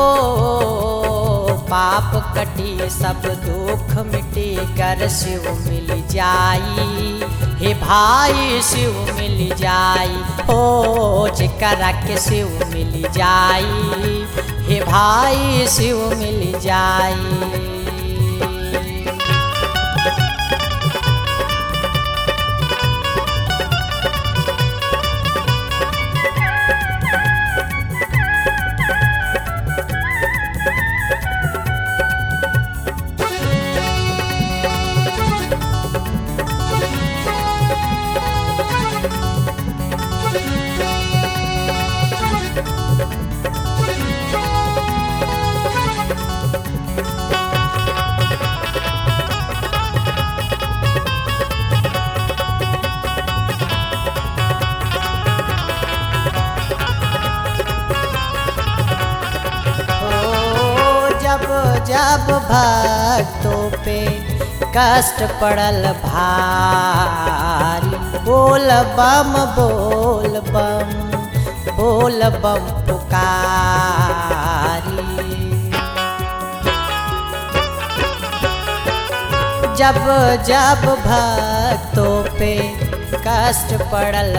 पाप कटी सब दुख मिटी कर शिव मिल जाई हे भाई शिव मिल जाई ओ जेकरा के शिव मिल जाई हे भाई शिव मिल जाई ओ जब जब भक्तों पे कष्ट पड़ल भारी बोल बम बोल बम बोल बम पुकारी जब जब भक्तों पे कष्ट पड़ल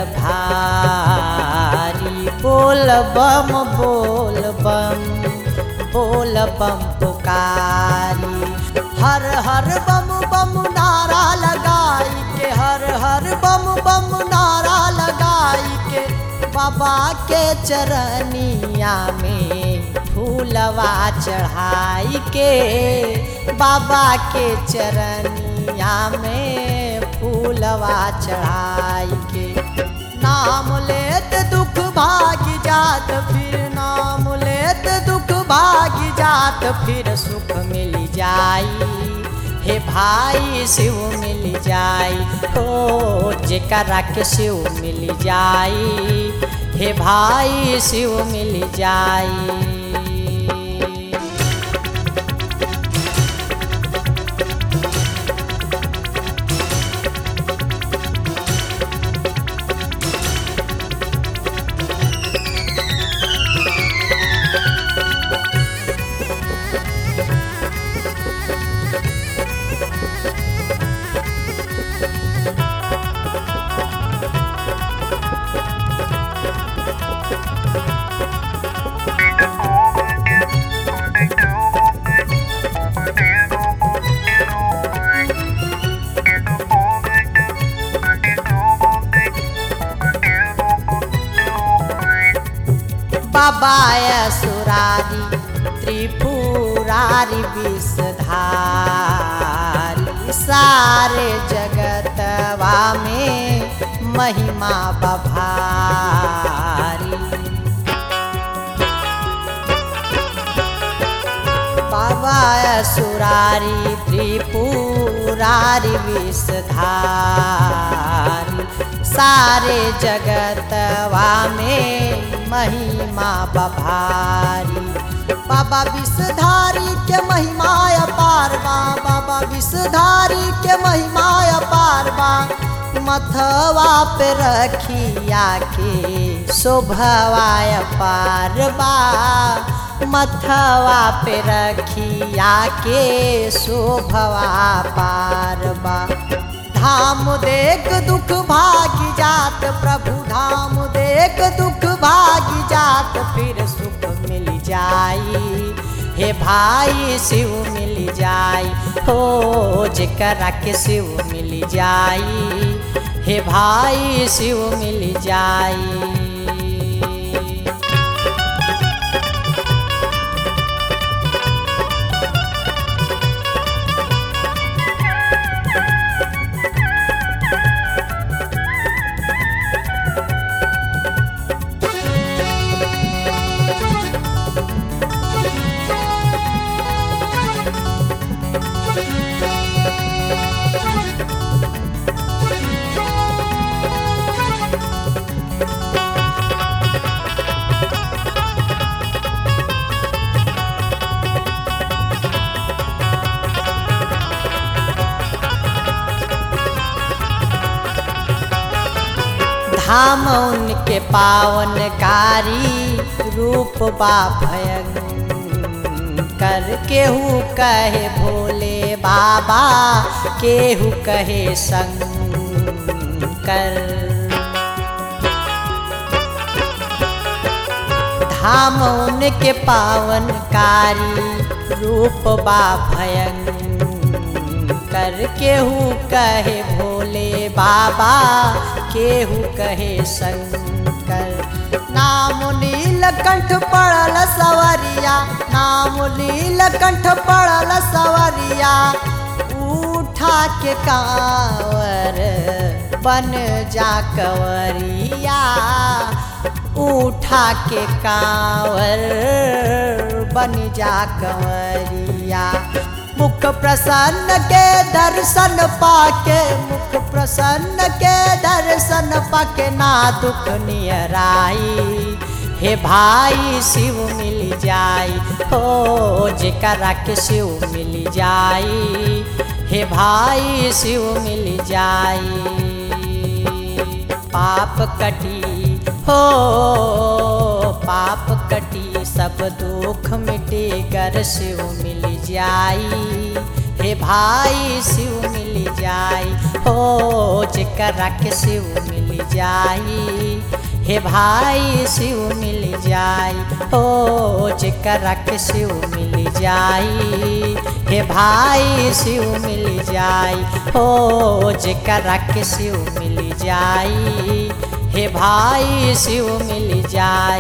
भारी बोल बम बोल बम बोल बम पुकारी हर हर बम बम नारा लगाई के हर हर बम बम नारा लगाई के बाबा के चरनिया में फूलवा चढ़ाई के बाबा के चरनिया में फूलवा चढ़ाई के नाम लेत दुख भाग जात फिर नाम लेत दुख भाग जात फिर सुख मिल जाई हे भाई शिव मिल जाई ओ जेकरा के शिव मिल जाई हे भाई शिव मिल जाई बाबा सुरारी त्रिपुरारी विषधारी सारे जगतवा में महिमा बभारी बाबा सुरारी त्रिपुरारी विषधारी सारे जगतवा में महिमा बभारी बाबा विषधारी के महिमा अपार बा बाबा विषधारी के महिमा अपार बा मथवा पे रखिया के शोभवा अपार बा मथवा पे रखिया के शोभवा पार बा धाम देख दुख भागी जात प्रभु धाम देख दुख भागी जात फिर सुख मिल जाई हे भाई शिव मिल जाई हो जेकरा के शिव मिल जाई हे भाई शिव मिल जाई धाम उनके पावनकारी रूप बा भयंकर शंकर केहू कहे भोले बाबा केहू कहे शंकर धाम उनके पावनकारी रूप बा भयंकर केहू कहे भोले बाबा केहू कहे शंकर नाम नीलकंठ पड़ल सवरिया नाम नीलकंठ पड़ल सवरिया उठा के कांवर बन जा कंवरिया उठा के कांवर बन जा कंवरिया मुख प्रसन्न के दर्शन पाके मुख प्रसन्न के दर्शन पाके ना दुख नियराई हे भाई शिव मिल जाई हो जेकरा के शिव मिल जाई हे भाई शिव मिल जाई पाप कटी हो पाप कटी सब दुख मिटे कर शिव मिल जाई हे भाई शिव मिल जाई हो जेकरा के शिव मिल जाई हे भाई शिव मिल जाई हो जेकरा के शिव मिल जाई हे भाई शिव मिल जाई हो जेकरा के शिव मिल जाई हे भाई शिव मिल जाई